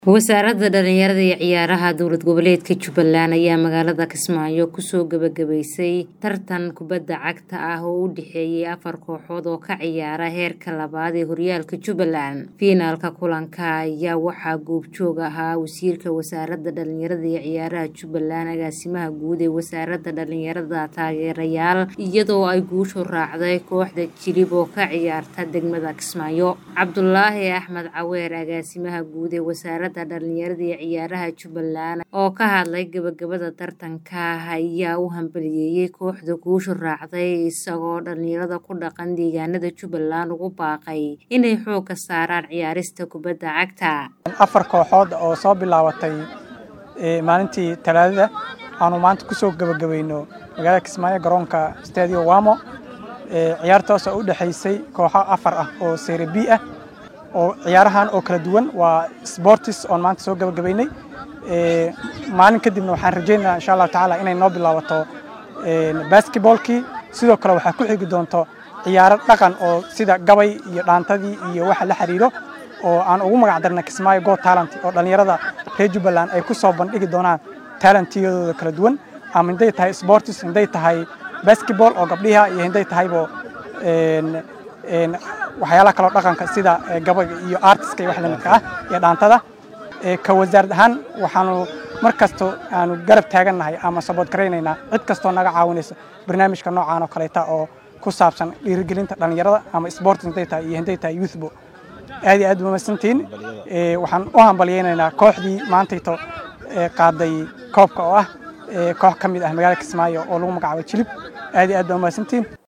wasaaradda dhalinyarada iyo ciyaaraha dowlad goboleedka jubbaland ayaa magaalada kismaayo kusoo gabagabaysay tartan kubadda cagta ah oo u dhexeeyay afar kooxood oo ka ciyaara heerka labaad ee horyaalka jubbaland fiinaalka kulanka ayaa waxaa goobjoog ahaa wasiirka wasaaradda dhalinyarada iyo ciyaaraha jubbaland agaasimaha guud ee wasaaradda dhalinyarada taageerayaal iyadoo ay guushu raacday kooxda jilib oo ka ciyaarta degmada kismaayo cabdulaahi axmed caweer agaasimaha guud ee wasaaradda dhalinyarada iyo ciyaaraha jubbaland oo ka hadlay gabagabada tartanka ayaa u hambaliyeeyey kooxda guushu raacday isagoo dhalinyarada ku dhaqan deegaanada jubbaland ugu baaqay inay xoogga saaraan ciyaarista kubadda cagta afar kooxood oo soo bilaabatay maalintii talaadada aanu maanta kusoo gabagabayno magaalada kismaayo garoonka stadio wamo ciyaartaas oo u dhexaysay kooxo afar ah oo sere b ah oo ciyaarahan oo kala duwan waa sportis oon maanta soo gabagabaynay maalin kadibna waxaan rajaynayaa insha allahu tacaala inay noo bilaabato basketballkii sidoo kale waxaa ku xigi doonto ciyaaro dhaqan oo sida gabay iyo dhaantadii iyo waxa la xiriiro oo aan ugu magac darna kismaayo go talent oo dhallinyarada reer jubbaland ay ku soo bandhigi doonaan talentiyadooda kala duwan ama hinday tahay sportis hinday tahay basketball oo gabdhiha iyo hinday tahaybo waxyaalaha kaloo dhaqanka sida gabayga iyo artiska iyo wax lamidka ah iyo dhaantada ka wasaarad ahaan waxaanu mar kasto aanu garab taagannahay ama sabood garaynaynaa cid kastoo naga caawinaysa barnaamijka noocaan oo kaleeta oo ku saabsan dhiirigelinta dhallinyarada ama sports hinday tahay iyo hinday tahay youthbo aad iyo aad umamadsantihiin waxaan u hambalyaynaynaa kooxdii maantayto qaaday koobka oo ah koox ka mid ah magaalada kismaayo oo lagu magacaabay jilib aad iyo aad baa umaadsantihiin